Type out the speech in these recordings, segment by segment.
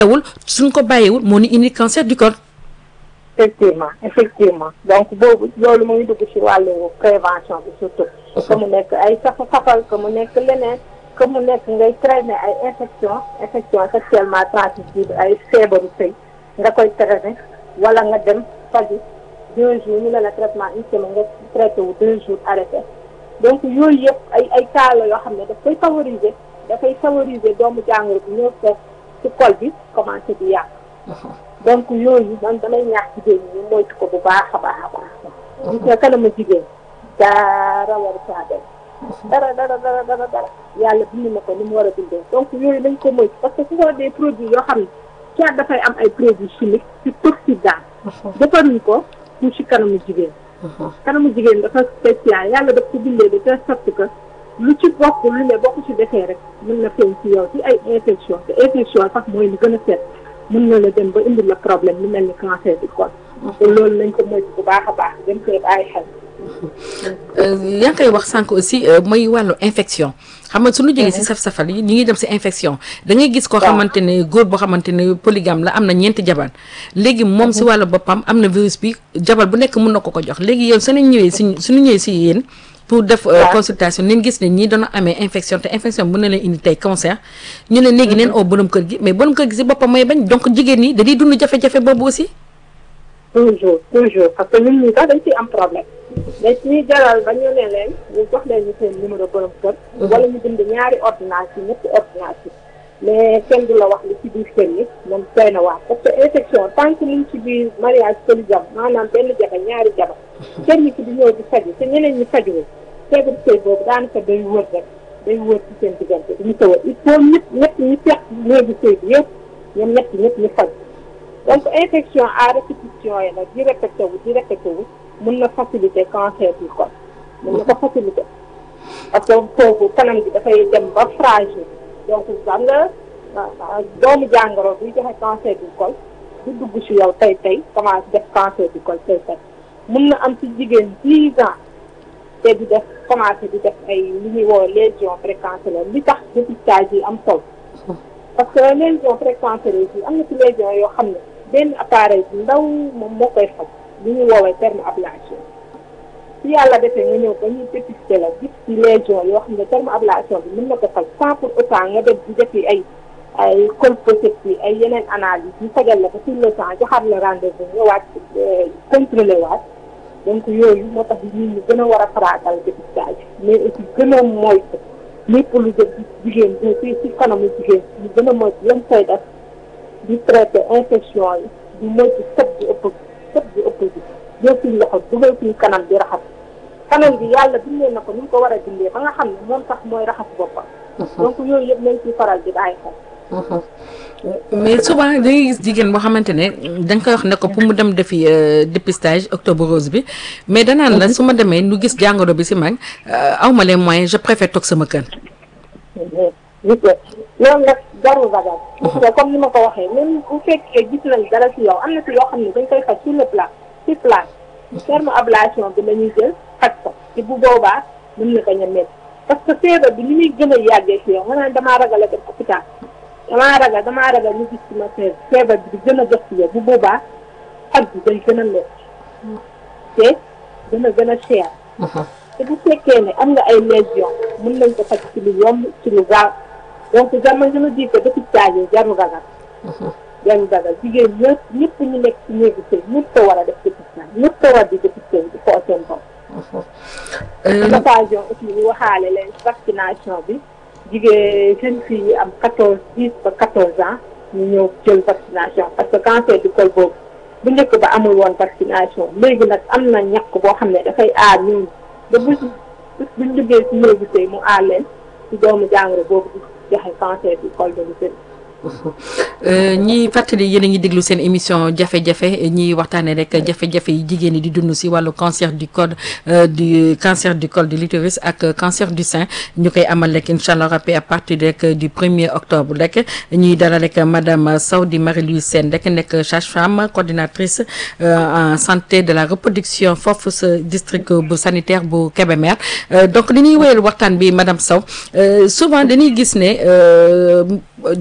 wul suñ ko bàyyiwul moo ni indi cancer du col effectivement effectivement donc boobu loolu mu ngi dugg ci wàllu prévention bi surtout que mu nekk ay safa safal que mu nekk leneen que mu nekk ngay traîner ay infection infection sexuellement transmissible ay feebaru sëy nga koy traîner wala nga dem faju deux jours ñu ne la traitement une semaine nga traité wu deux jours arrêté donc yooyu yëpp ay ay cas la yoo xam ne daf koy favoriser dafay favoriser doomu jàngoro bi ñëw fekk ci col bi commencé di yàq donc yooyu man damay ñaax jigéen ñi moytu ko bu baax a baax a baax gis nga kanamu jigéen dara waru caa dem dara dara dara dara dara yàlla bind na ko ni mu war a bindee donc yooyu nañ ko moytu parce que ce sont des produits yoo xam ne soit dafay am ay produits chimiques ci toxique daal defaruñ ko pour ci kanamu jigéen kanamu jigéen dafa spécial yàlla daf ko bindee de telle sorte que lu ci bokk lu ne bokk ci defee rek mën na feeñ ci yow ci ay infection te infection sax mooy lu gën a set mën na la dem ba indi la problème lu mel ni cancer du col te loolu nañ ko moytu bu baax a baax dem koy bàyyi xel yaa ngi koy wax sànq aussi mooy wàllu infection xam nga suñu jógee si saf-safal yi ñu ngi dem si infection da ngay gis koo xamante ne góor boo xamante ne polygame la am na ñeenti jabar léegi moom si wàllu boppam am na virus bi jabar bu nekk mun na ko ko jox léegi yow suñu ñëwee si suñu ñëwee si yéen pour def consultation neen gis ne ñii doona amee infection te infection bu ne leen indi tey cancer ñu ne léegi neen oo borom kër gi mais borom kër gi si boppam mooy bañ donc jigéen ñi dañuy dund jafe-jafe boobu aussi toujours toujours parce que ñun ñi sax dañ ciy am problème dañ ñuy jaral ba ñu ne leen ñu jox leen ñu seen numéro borom kër wala ñu bind ñaari ordonnance yi ñetti ordonnance yi mais kenn du la wax li ci biir kër yi moom doy na waar parce que infection tant que ñu ci biir mariage polygame maanaam benn jabar ñaari jabar kenn ki di ñëw di faju te ñeneen ñi fajuwul feebar sëy boobu daanaka day wër rek day wër ci seen diggante duñu ko wër il faut ñëpp ñett ñi fekk néegu sëy bi yëpp ñoom ñett ñëpp ñu faj donc infection à répétition yi nag di répété wu di répété wu mën na faciliter cancer du col mën na ko faciliter parce que foofu kanam bi dafay dem ba fragile donc xam nga doomu jàngoro buy joxe cancer du col du dugg ci yow tey tey commencé def cancer du col tey tey mën na am ci jigéen dix ans te di def commencé di def ay li ñuy woo lésion précancéreuse li tax dépistage yi am solo parce que lésion précancéreuse yi am na ci lésion yoo xam ne benn appareil bu ndaw moom moo koy faj li ñuy woowee terme ablation si yàlla defee nga ñëw ba ñu dépisté la gis ci lésion yoo xam ne terme ablation bi mën na ko faj sans pour autant nga def di defi ay ay colposcopie ay yeneen analyse ñu fajal la ko sur le temps joxaat la rendez-vous ñëwaat contrôlé waat donc yooyu moo tax nit ñi gën a war a faraatal dépistage mais aussi gën a moytu lépp lu jëm ci jigéen bi ci ci kanamu jigéen ñu gën a moytu lañ koy def di traité infection yi di moytu sëb bi ëpp sëb bi ëpp bi jël suñu loxo dugal suñu kanam di raxas kanam bi yàlla bindee na ko ni mu ko war a bindee ba nga xam ne moom sax mooy raxas boppam donc yooyu yëpp nañ ciy faral di bàyyi xel mais souvent da ngay gis jigéen boo xamante ne da nga koy wax ne ko pour mu dem defi dépistage octobre rose bi mais danaan la su ma demee nu gis jàngoro bi si mag aw ma les moyens je préfère toog sama kër. loolu nag jarul ragal. parce que comme ni ma ko waxee même bu fekkee gis nañ dara ci yow am na ci yoo xam ne dañ koy faj sur le plan sur place. terme ablation bi la ñuy jël faj ko ci bu boobaa mën na bañ a métti parce que feebar bi ni muy gën a yàggee ci yow nga naan damaa ragal a dem hôpital. damaa ragal damaa ragal ñu gis ci ma feebar feebar bi di gën a jox ci yow bu boobaa faj bi day gën a métti te dana gën a cher te bu fekkee ne am nga ay lésion mën nañ ko faj ci lu yomb ci lu gaaw donc jamono dama di ko dépistage yi jarul ragal jarul ragal jigéen ñëpp ñëpp ñu nekk ci néegu sëy ñëpp ko war a def dépistage ñëpp ko war di dépistage di xool seen bopp occasion aussi ñu waxaale leen vaccination bi jigéen jeunes filles yi am quatorze dix ba quatorze ans ñu ñëw jël vaccination parce que cancer du col boobu bu njëkk ba amul woon vaccination léegi nag am na ñàkk boo xam ne dafay aar ñun ba bu buñ duggee si néegu sëy mu aar leen si doomu jàngoro boobu di joxe cancer du col de l'utérus ñi fàttali yéen a ngi déglu seen émission jafe-jafe ñiy waxtaanee rek jafe-jafe yi jigéen ñi di dund si wàllu cancer du col du cancer du col de l'utérus ak cancer du sein ñu koy amal rek incha allah rabbi à partir rek du premier octobre rek ñuy dara rek madame Sow di Marie-Louise Sène rek nekk sage-femme coordinatrice en santé de la reproduction foofu sa district bu sanitaire bu Kébémer donc li ñuy wéyal waxtaan bi madame Sow souvent dañuy gis ne jafe-jafe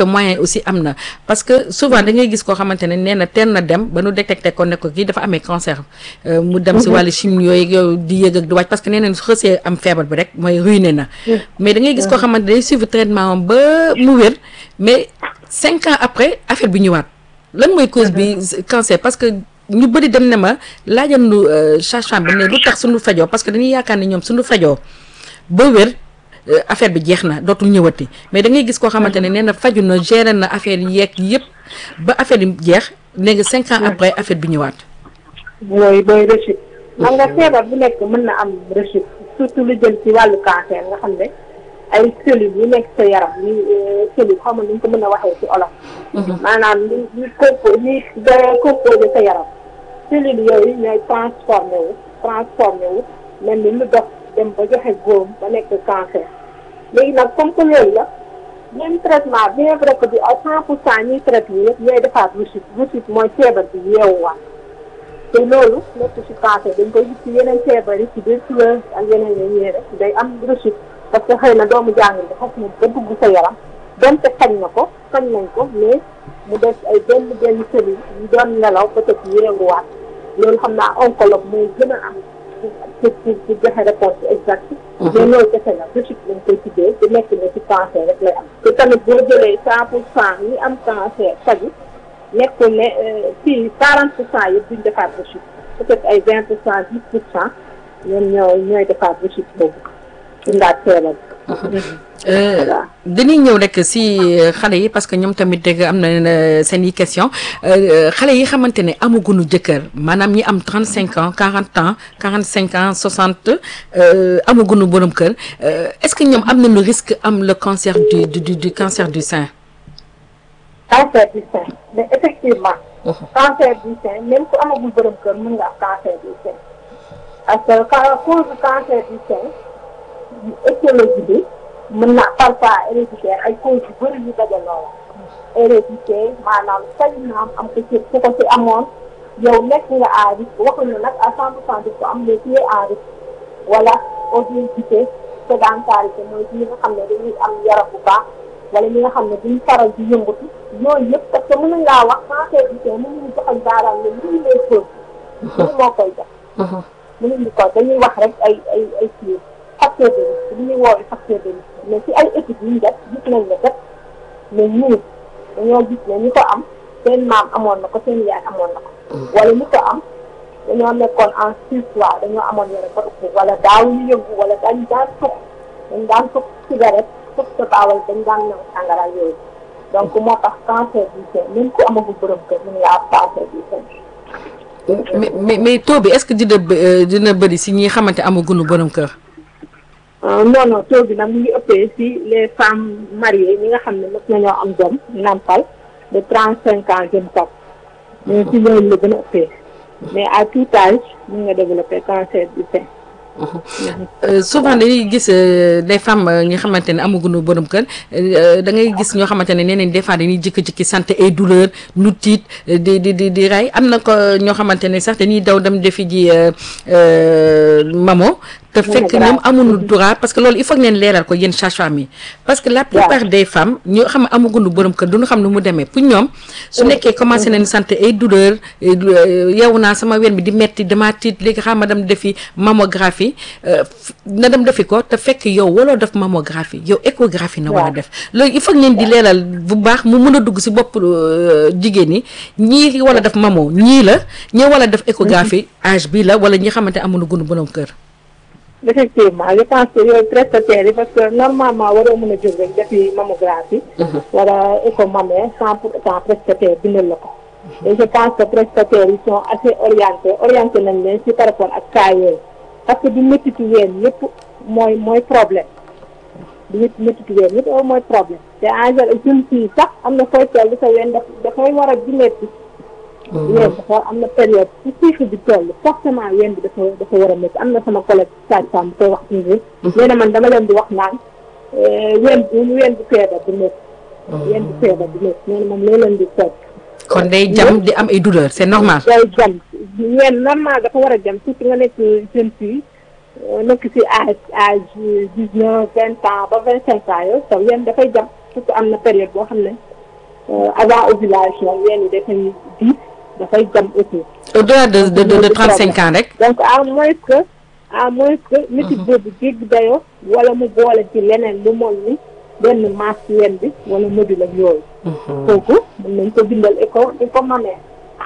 moyen aussi am na parce que souvent da ngay gis koo xamante ne nee na teel na dem ba nu détecté ko ne ko kii dafa amee cancer mu dem si wàllu chimie yooyu yooyu di yëg ak di wàcc parce que nee nañ su xësee am feebar bi rek mooy ruiné na mais da ngay gis koo xamante day suivre traitement am ba mu wér mais cinq ans après affaire bi ñëwaat lan mooy cause bi cancer parce que ñu bëri dem ne ma laajal nu sage-femme bi ne lu tax suñu fajoo parce que dañuy yaakaar ne ñoom suñu fajoo ba wér affaire bi jeex na dootul ñëwati mais da ngay gis koo xamante ne nee na faju na géré na affaire yi yeeg yëpp ba affaire yi jeex léegi cinq ans après affaire bi ñëwaat. mooy mooy rechute. xam nga feebar bu nekk mën na am rechute surtout lu jëm ci wàllu cancer nga xam ne ay cellules yu nekk sa yaram ni cellule xaw ma nu ñu ko mën a waxee ci olof. maanaam li li compo li composé sa yaram. cellules yooyu ñooy transformé wu transformé wu mel ni lu dox dem ba joxe góom ba nekk cancer léegi nag comme que loolu la même traitement bien vrai que du à cent pour cent ñuy traité yëpp ñooy defaat rechute rechute mooy feebar bi yeewuwaat te loolu nekk ci cancer dañ koy gis ci yeneen feebar yi ci tuberculose ak yeneen yi ñuy rek day am rechute parce que xëy na doomu jàngil bi xas na ba dugg sa yaram donte fañ na ko fañ nañ ko mais mu des ay benn benn cellule yu doon nelaw peut-être yeewuwaat loolu xam naa oncologue mooy gën a am pour pour pour joxe réponse exacte mais loolu kese la rechute lañ koy tuddee te nekk na ci cancer rek lay am te tamit boo jëlee cent pour cent ñi am cancer faju nekkul ne fii quarante pour cent yëpp duñ defaat rechute peut-être ay vingt pour cent dix pour cent ñoom ñooy ñooy defaat rechute boobu indaat feebar dañuy ñëw rek si xale yi parce que ñoom tamit dégg am na seen i question xale yi xamante ne amaguñu jëkkër maanaam ñi am trente cinq ans quarante ans quarante cinq ans soixante amaguñu borom kër est-ce que ñoom am nañu risque am le cancer du du du cancer du sein. cancer du sein mais effectivement. cancer du sein même ku amagul borom kër mën nga am cancer du sein parce que cause cancer du sein écologie bi. mën na parfois héréditaire ay causes yu bëri yu dajaloo la hérédité maanaam sañ naam am ko ci ku ko ci amoon yow nekk nga à risque waxuñu nag à cent pour cent di ko am mais tu es à risque wala obésité sédentarité mooy ñi nga xam ne dañuy am yaram bu baax wala ñi nga xam ne duñ faral di yëngatu yooyu yëpp parce que mënuñ laa wax cancer du sein mënuñu joxañ baaraam ne lii lay cause lii moo koy def mënuñu ko dañuy wax rek ay ay ay kii facteur de risque li ñuy woowee facteur de risque mais ci ay études yu ñu def gis nañ ne kat mais ñii dañoo gis ne ñi ko am seen maam amoon na ko seen yaay amoon na ko. wala ñi ko am dañoo nekkoon en surpoids dañoo amoon yore ba ëpp wala daawuñu yëngu wala dañ daan tux dañ daan tux cigarette tux tabaawal dañ daan ñëw sàngara yooyu donc moo tax cancer du sein même ku amagul borom kër mën nga am cancer du sein. mais mais mais taux bi est-ce que dina dina bëri si ñi xamante amaguñu borom kër. non non taux bi nag mu ngi ëppee si les femmes mariées ñi nga xam ne mos nañoo am doom nampal de trente cinq ans jëm kaw mais si ñooñu la gën a ëppee mais à tout âge mën nga développer cancer du sein. souvent dañuy gis des femmes ñi xamante ne amaguñu borom kër da ngay gis ñoo xamante ne nee nañ des fois dañuy jikki-jikki sant ay douleur nu tiit di di di di rey am na ko ñoo xamante ne sax dañuy daw dem defi ji mamo te fekk ñoom amuñu droit parce que loolu il faut que ngeen leeral ko yéen sage-femme yi parce que la plupart des femmes ñoo xam ne amaguñu borom kër duñu xam ne mu demee pour ñoom su nekkee commencé nañ sant ay douleur yow naa sama wen bi di metti dama tiit léegi xam ma dem defi mammographie na dem defi ko te fekk yow waloo def mammographie yow échographie na war a def loolu il faut que ngeen di leeral bu baax mu mën a dugg si bopp jigéen ñi ñii wala def mamo ñii la ñii wala def échographie âge bi la wala ñi xamante amuñu gunu borom kër effectivement je pense que yooyu prestataires yi parce que normalement waroo mën a jóg rek defi mammographie wala écho mammaire sans pour autant prestataire bindal la ko et je pense que prestataires yi sont assez orientés orienté nañ leen si par rapport ak cas yooyu parce que du méttitu ween yëpp mooy mooy problème du métti méttitu ween yëpp mooy problème te en général jeune fille sax am na fooy toll sa ween daf dafay war a di métti ween dafa am na période su cycle bi toll forcément ween bi dafa dafa war a métti am na sama collègue sage-femme bu koy wax toujours nee na man dama leen di wax naan ween bu ween bu feebar du métti ween bu feebar du métti nee na moom loo leen di toog kon day jam di am ay douleur c'est normal day jam ween normal dafa war a jam surtout nga nekk jeune fille nekk si âge âge dix neuf vingt ans ba vingt cinq ans yooyu sa ween dafay jam surtout am na période boo xam ne avant ovulation ween yi dafay diis dafay jam aussi. au-delà de de de trente cinq ans rek. donc à moins que à moins que métit boobu jéggi dayoo wala mu boole ci leneen lu mol ni benn masse ci ween bi wala module ak yooyu. kooku mën nañ ko bindal éco éco mammaire.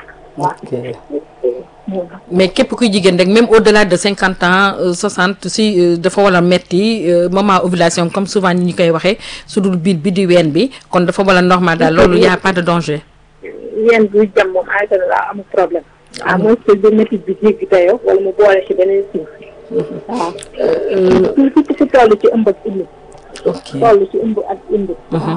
mais képp kuy jigéen rek même au-delà de cinquante ans soixante si dafa war a metti moment ovulation comme souvent ni ñu koy waxee su dul biir bi di ween bi kon dafa war a normal daal loolu y a pas de danger. ween buy jam moom en général amul problème. à moins que de métit bi jéggi dayoo wala mu boole ci beneen suuf. waaw. surtout si toll ci ëmb ak indi. ok toll ci ëmb ak indi.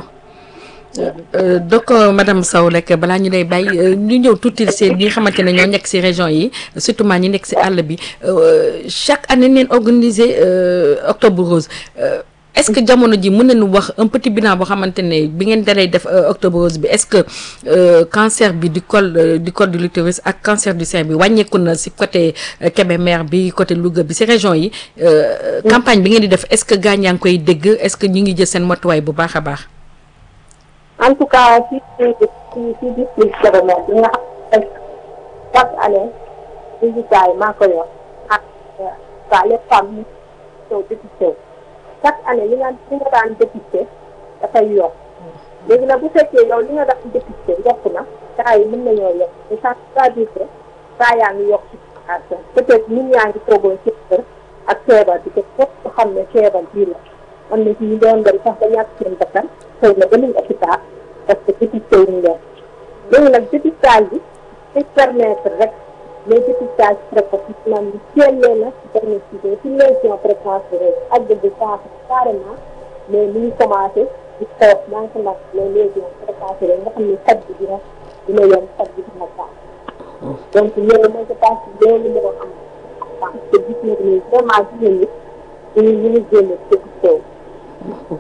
donc madame Sow rek balaa ñu lay bàyyi ñu ñëw tuuti si ñi nga xamante ne ñoo nekk si région yi surtout maa ñi nekk si àll bi chaque année neen organiser octobre rose est-ce que jamono ji mën nañu wax un petit bilan boo xamante ne bi ngeen dalay def octobre rose bi est-ce que cancer bi du col du col de l'utérus ak cancer du sein bi wàññeeku na si côté Kébémer bi côté Louga bi si région yi campagne bi ngeen di def est-ce que gaañ yaa ngi koy dégg est-ce que ñu ngi jël seen matuwaay bu baax a baax en tout cas si si si district Kébémer bi nga xam ne chaque année résultats yi maa ko yor ak waa les femmes ñu ñëw dépisté chaque année li nga li nga daan dépisté dafay yokk léegi nag bu fekkee yow li nga daan dépisté yokk na saa yi mën nañoo yokk te ça veut dire que saa yaa ngi yokk ci population peut-être nit ñaa ngi toogoon ci kër ak feebar bi te foofu xam ne feebar bii la am na ci ñu doon dem sax ba ñàkk seen bakkan xëy na ba nuñ hôpital parce que dépisté wuñ leen léegi nag dépistage bi day permettre rek les dépistages précoces maanaam ñu teel leen a diagnostiqué ci lésion précoce bi rek ak de cancer carrément mais mu ngi commencé di xeex maa ngi ko nag les lésions précoces rek nga xam ne faj bi dina dina yomb faj bi dina baax donc loolu mooy je pense que loolu moo am parce que gis nañu ni vraiment jigéen ñi ñu ñu ngi génn dépisté wu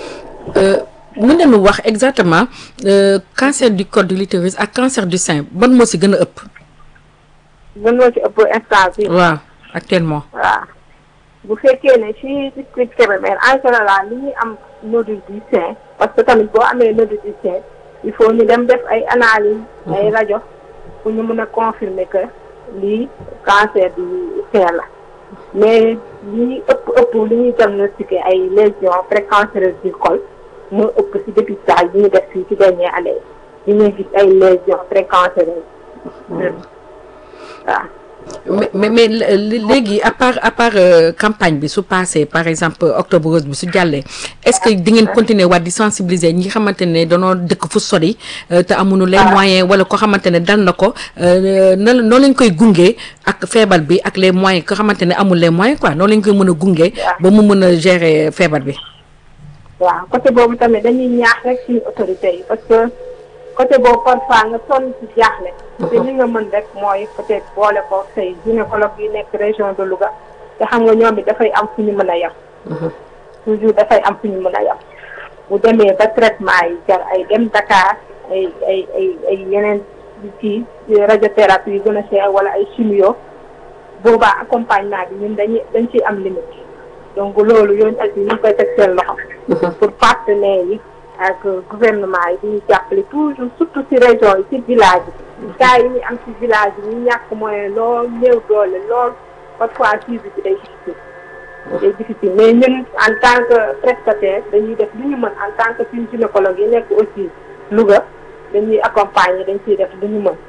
mën nañu wax exactement cancer du col de l'utérus ak cancer du sein ban moo si gën a ëpp. mën moo ci ëpp instant bi waaw actuellement. waaw bu fekkee ne ci district Kébémer en général li ñuy am nodule du sein parce que tamit boo amee nodule du sein il faut ñu dem def ay analyse ay rajo pour ñu mën a confirmer que lii cancer du sein la mais li ëpp ëpp li ñuy diagnostiqué ay lésions précancéreuses du col moo ëpp ci dépistage bi ñu def fii ci dernière année yi ñuy gis ay lésions précancéreuses waaw mais mais léegi à part à part campagne bi su passé par exemple octobre rose bi su jàllee est-ce que di ngeen continuer waat di sensibiliser ñi xamante ne danoo dëkk fu sori te amuñu les moyens wala ko xamante ne dal na ko na noo leen koy gunge ak feebar bi ak les moyens ko xamante ne amul les moyens quoi noo leen koy mën a gunge ba mu mën a gérer feebar bi waaw côté boobu tamit dañuy ñaax rek suñu autorités yi parce que côté boobu parfois nga sonn ci jaaxle te li nga mën rek mooy peut-être boole ko say gynécologue yi nekk région de Louga te xam nga ñoom it dafay am fu ñu mën a yem toujours dafay am fu ñu mën a yem bu demee ba traitement yi jar ay dem Dakar ay ay ay ay yeneen ci radiothérapie yu gën a cher wala ay chimio boobaa accompagnement bi ñun dañuy dañ ciy am limite donc loolu yoon aussi ñu ngi koy teg seen loxo pour partenaires yi ak gouvernement yi di ñu jàppale toujours surtout ci région yi ci village yi cas yi ñu am ci village yi ñu ñàkk moyen lool néew doole lool parfois suivi bi day difficile day difficile mais ñun en tant que prestataire dañuy def li ñu mën en tant que suñu gynécologue yi nekk aussi Louga dañuy accompagner dañ ciy def li ñu mën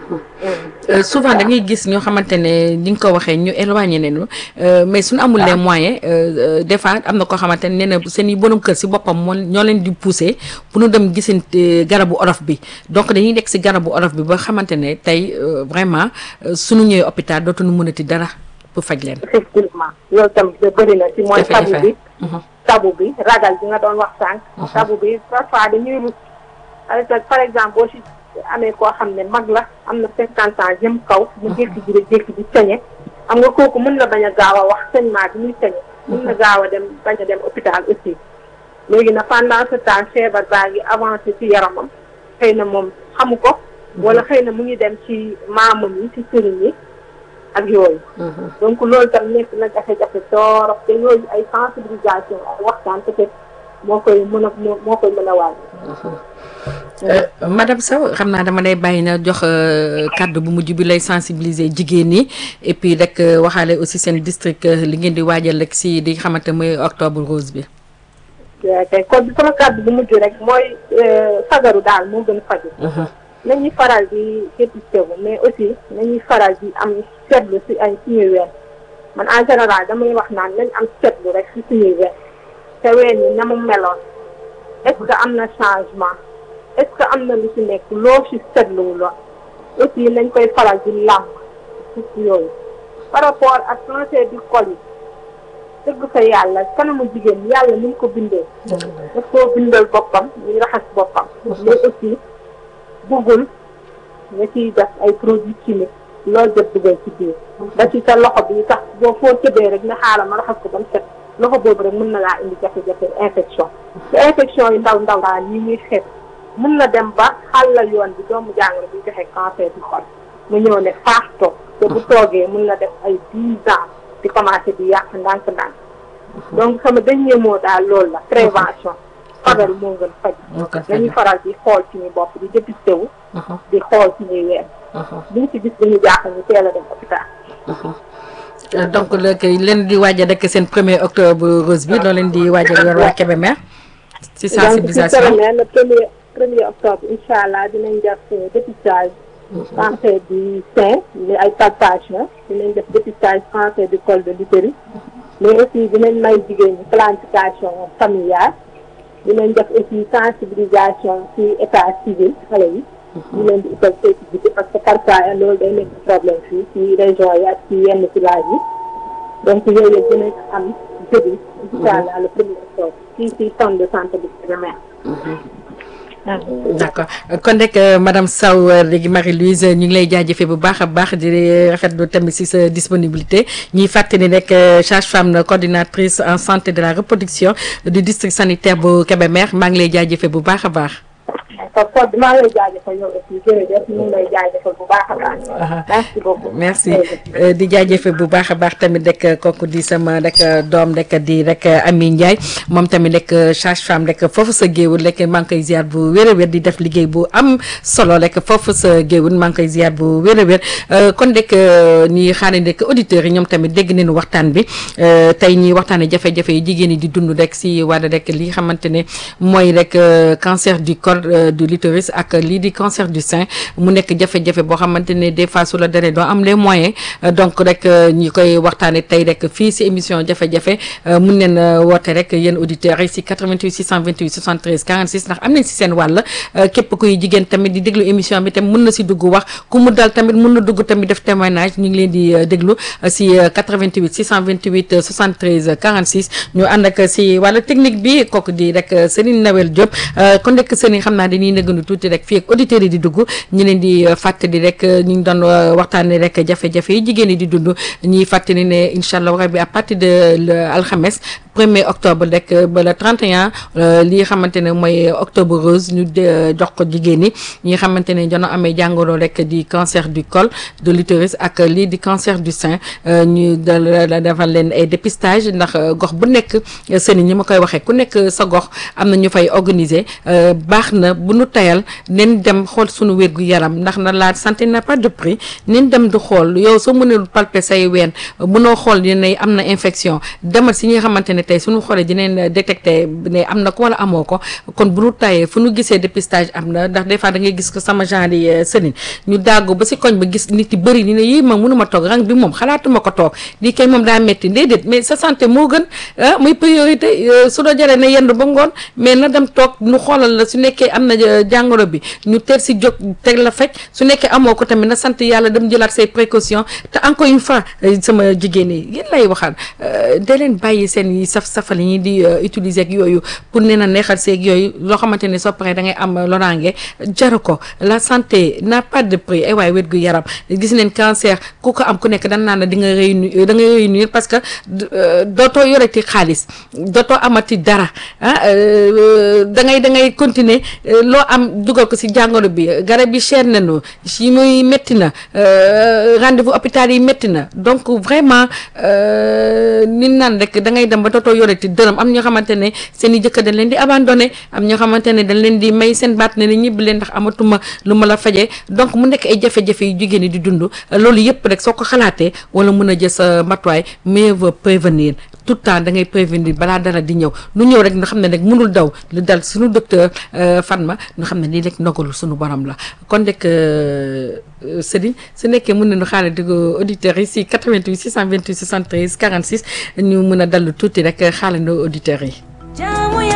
souvent da ngay gis ñoo xamante ne ni nga ko waxee ñu éloigné nañu mais suñu amul les moyens des fois am na koo xamante ne nee na seen i borom kër si boppam moo ñoo leen di pousser pour ñu dem gisante garabu olof bi donc dañuy nekk si garabu olof bi ba xamante ne tey vraiment suñu ñëwee hôpital dootuñu mënati dara pour faj leen. effectivement loolu tamit da bëri na ci mooy tabu bi tabu bi ragal bi nga doon wax sànq tabu bi parfois dañuy rus par exemple boo si amee koo xam ne mag la am na cinquante ans jëm kaw mu jékki ji jékki ji sañe xam nga kooku mën na bañ a gaaw a wax saignement bi muy sañe mën na gaaw a dem bañ a dem hôpital aussi léegi na pendant ce temps feebar baa ngi avancé ci yaramam xëy na moom xamu ko wala xëy na mu ngi dem ci maamam yi ci sëriñ yi ak yooyu donc loolu tam nekk na jafe-jafe torop te yooyu ay sensibilisation ay waxtaan peut-être moo koy mën a moo koy mën a wàll. madame Sow xam naa dama lay bàyyi na jox kàddu bu mujj bi lay sensibiliser jigéen ñi et puis rek waxaale aussi seen district li ngeen di waajal rek si di xamante mooy octobre rose bi. te kon sama kàddu bu mujj rek mooy fagaru daal moo gën faju nañuy faral di dépisté wu mais aussi nañuy faral di am seetlu si ay suñuy ween man en général damay wax naan nañ am seetlu rek si suñuy ween te ween yi na mu meloon est-ce que am na changement est-ce que am na lu si nekk loo si seetluwu la aussi nañ koy faral di làmb si yooyu par rapport ak cancer du col yi dëgg fa yàlla kanamu jigéen yàlla ni mu ko bindee daf koo bindal boppam ñu raxas boppam mais aussi buggul nga ciy def ay produits chimiques loolu def dugal ci biir ba ci sa loxo bi sax boo foo tëbee rek nga xaaral ma raxas ko ba mu set loxo boobu rek mën na laa indi jafe-jafe infection te infection yi ndaw ndaw daal yi muy xeet mën na dem ba xàllal yoon bi doomu jàngoro bi joxe cancer du col mu ñëw ne faax toog te bu toogee mën na def ay dix ans di commencé di yàq ndànk-ndànk donc sama dernier mot daal loolu la prévention fagaru moo gën faj nañu faral di xool suñu bopp di dépisté wu di xool suñuy weer liñ ci gis dañu jaaxal ñu teel a dem hôpital donc léegi leen di waajal rek seen premier octobre rose bi loolu leen di waajal yor waa Kébémer ci sensibilisation donc le premier premier octobre incha allah dinañ def dépistage cancer du sein ni ay palpation dinañ def dépistage cancer du col de l'utérus mais aussi dinañ may jigéen ñi planification familiale dinañ def aussi sensibilisation ci état civil xale yi ñu leen di utal sécurité parce que parfois loolu day nekk problème fii ci région yi ak ci yenn village yi donc yooyu yëpp dinañ am jeudi incha allah le premier octobre fii ci centre de santé bi Kébémer d'accord kon rek madame Sow léegi Marie-Louise ñu ngi lay jaajëfee bu baax a baax di rafetlu tamit si sa disponibilité ñuy fàttali rek sage-femme coordinatrice en santé de la reproduction du district sanitaire bu Kébémer maa ngi lay jaajëfee bu baax a baax. kon maa ngi lay jaajëfal yow aussi jërëjëf ñu ngi lay jaajëfal bu baax a baax. merci beaucoup merci di jaajëfal bu baax a baax tamit rek kooku di sama rek doom rek di rek Ami Ndiaye moom tamit rek sage-femme rek foofu sa géewul rek maa ngi koy ziar bu wér a wér di def liggéey bu am solo rek foofu sa géewul maa ngi koy ziar bu wér a wér kon rek ñi xaaree rek auditeurs yi ñoom tamit dégg nañu waxtaan bi tey ñi waxtaanee jafe-jafe yi jigéen ñi di dund rek si wàllu rek li xamante ne mooy rek cancer du col du l'utérus ak lii di cancer du sein mu nekk jafe-jafe boo xamante ne des fois su la daree doo am les moyens donc rek ñi koy waxtaane tey rek fii si émission jafe-jafe mun neen woote rek yéen auditeurs yi si 88 628 73 46 ndax am nañ si seen wàll képp kuy jigéen tamit di déglu émission bi tamit mun na si dugg wax ku mu dal tamit mun na dugg tamit def témoignage ñu ngi leen di déglu si 88 628 73 46 ñu ànd ak si wàllu technique bi kooku di rek Serigne Nawel Diop kon rek Serigne xam naa dañuy nëgënu tuuti rek fii ak auditeurs yi di dugg ñu leen di fàttali rek ñu ngi doon waxtaanee rek jafe-jafe yi jigéen yi di dund ñuy fàttali ne incha allah rabi à partir de alxames premier octobre rek ba le 31 li xamante ne mooy octobre rose ñu jox ko jigéen ñi ñi nga xamante ne jono amee jàngoro rek di cancer du col de l'utérus ak lii di cancer du sein ñu defal leen ay dépistage ndax gox bu nekk seen ñi ma koy waxee ku nekk sa gox am na ñu fay organiser baax na bu nu tayal nen dem xool sunu wérgu yaram ndax na la santé n'a pas de prix nen dem du xool yow soo mënul palper say ween mënoo xool ne am na infection demal si ñi nga xamante ne tey suñu xoolee dinañ détecté ne am na ko wala amoo ko kon bu nu tayee fu nu gisee dépistage am na ndax des fois da ngay gis ko sama genre yi sëriñ ñu dàggu ba si koñ ba gis nit yi bëri ni ne yii ma mënuma toog rang bi moom xalaatuma ko toog lii kay moom daa metti déedéet mais sa santé moo gën ah muy priorité su doo jaree na yendu ba ngoon mais na dem toog nu xoolal la su nekkee am na jàngoro bi ñu teel si jóg teg la faj su nekkee amoo ko tamit na sant yàlla dem jëlaat say précautions te encore une fois sama jigéen yi yéen lay waxal da leen bàyyi seen yi saf safal yi di utiliser ak yooyu pour nee na neexal seeg yooyu loo xamante ne soo paree da ngay am loraange jaru ko la santé n'a pas de prix ay waay wér gu yaram gis neen cancer ku ko am ku nekk dan naan di nga réunir da nga réunir parce que dootoo yoreti xaalis dootoo amati dara ah da ngay da ngay continuer loo am dugal ko si jàngoro bi garab yi cher nañu si muy métti na rendez-vous hôpital yi métti na donc vraiment ni naan rek da ngay dem ba dootoo yoreti dërëm am ñoo xamante ne seen i jëkkër dañ leen di abandonné am ñoo xamante ne dañ leen di may seen baat ne ni ñibbi leen ndax amatuma lu ma la fajee donc mu nekk ay jafe-jafe yu jigéen ñi di dund loolu yëpp rek soo ko xalaatee wala mën a jël sa matuwaay mieux vaut prévenir tout le temps da ngay prévenir balaa dara di ñëw lu ñëw rek nga xam ne rek mënul daw lu dal suñu docteur Fatma nga xam ne lii rek ndogalu suñu borom la kon rek Serigne su nekkee mën nañu xaaral di ko auditeurs yi si 88 628 73 46 ñu mën a dallu tuuti rek xaaral auditeurs yi.